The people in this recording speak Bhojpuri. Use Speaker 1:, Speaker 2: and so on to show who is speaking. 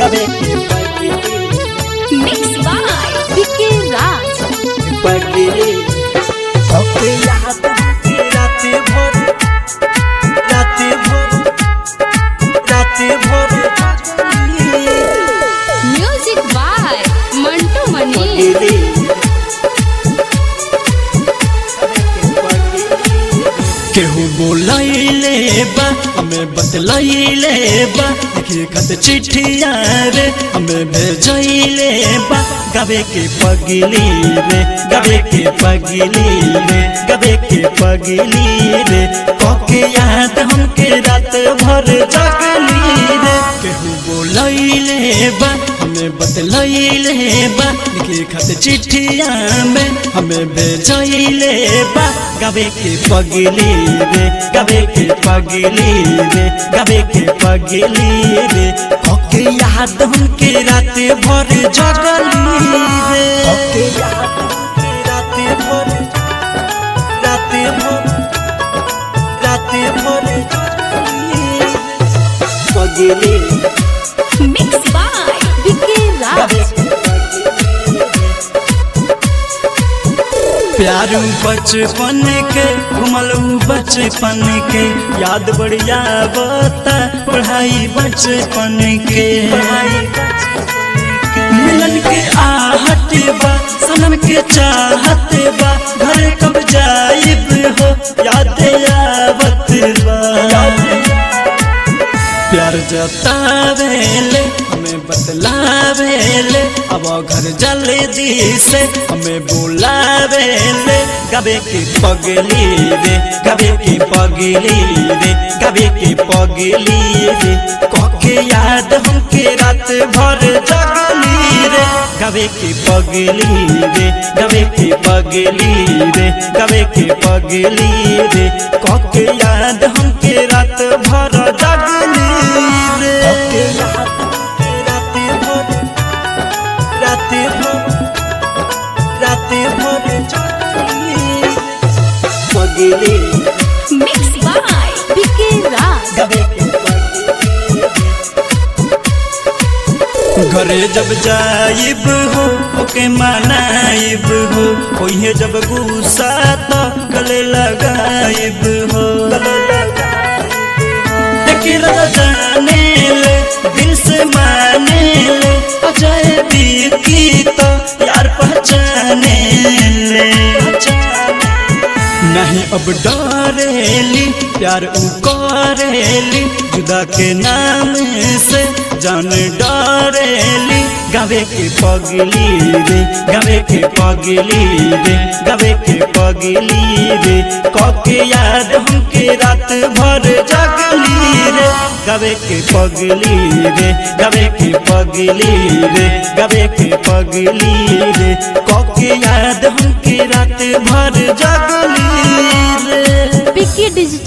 Speaker 1: गावे के पगली
Speaker 2: Mixed by Vicky Raj.
Speaker 1: पगली ओके याद के रात भर रात भर रात भर
Speaker 2: Music by Mantu Mani.
Speaker 1: पगली केहू बोलैले बा हमें बतलैले बा देखिए खत चिट्ठिया रे हमें भेजैले बा गावे के पगली रे गावे के पगली रे गावे के पगली रे कके याद हमके रात भर जगली रे केहू बोलैले बा हमें बतलैले बा देखिए खत चिट्ठिया में हमें भेजैले बा गावे के पगली रे गावे के पगली रे गावे के पगली रे ओके याद हमके रात भर जगली रे ओके याद हमके रात भर रात भर रात भर जगली पगली
Speaker 2: Mixed by Vicky Raj.
Speaker 1: प्यार बचपन के घुमलू बचपन के याद बढ़िया बता पढ़ाई बचपन के मिलन के आहट बा सनम के चाहत बा घर कब जाइब हो याद आवत बा प्यार जतावेले हमें बतलावेले अब घर जल्दी से हमें बुलावेले गबे की पगली रे गबे की पगली रे गबे की पगली रे कके याद हमके रात भर जगली रे गबे की पगली रे गबे की पगली रे गबे की पगली रे कके याद हमके रात भर जगली रे कके याद हमके रात भर रात भर रात भर जगली पगली
Speaker 2: Mixed by Vicky Raj.
Speaker 1: गबे की पगली घरे जब जाइब हो ओके मनाइब हो ओहे जब गुस्सा तो गले लगाइब हो देखी रजा जाने ले दिल से माने ले अजय बीती तो यार पहचाने ले नहीं अब डरेली प्यार उ करेली जुदा के नाम से जान डरेली गावे के पगली रे गावे के पगली रे गावे के पगली रे कके याद हमके रात भर जगली रे गावे के पगली रे गावे के पगली रे गावे के पगली रे कके याद हमके रात भर जगली रे
Speaker 2: Vicky Digital.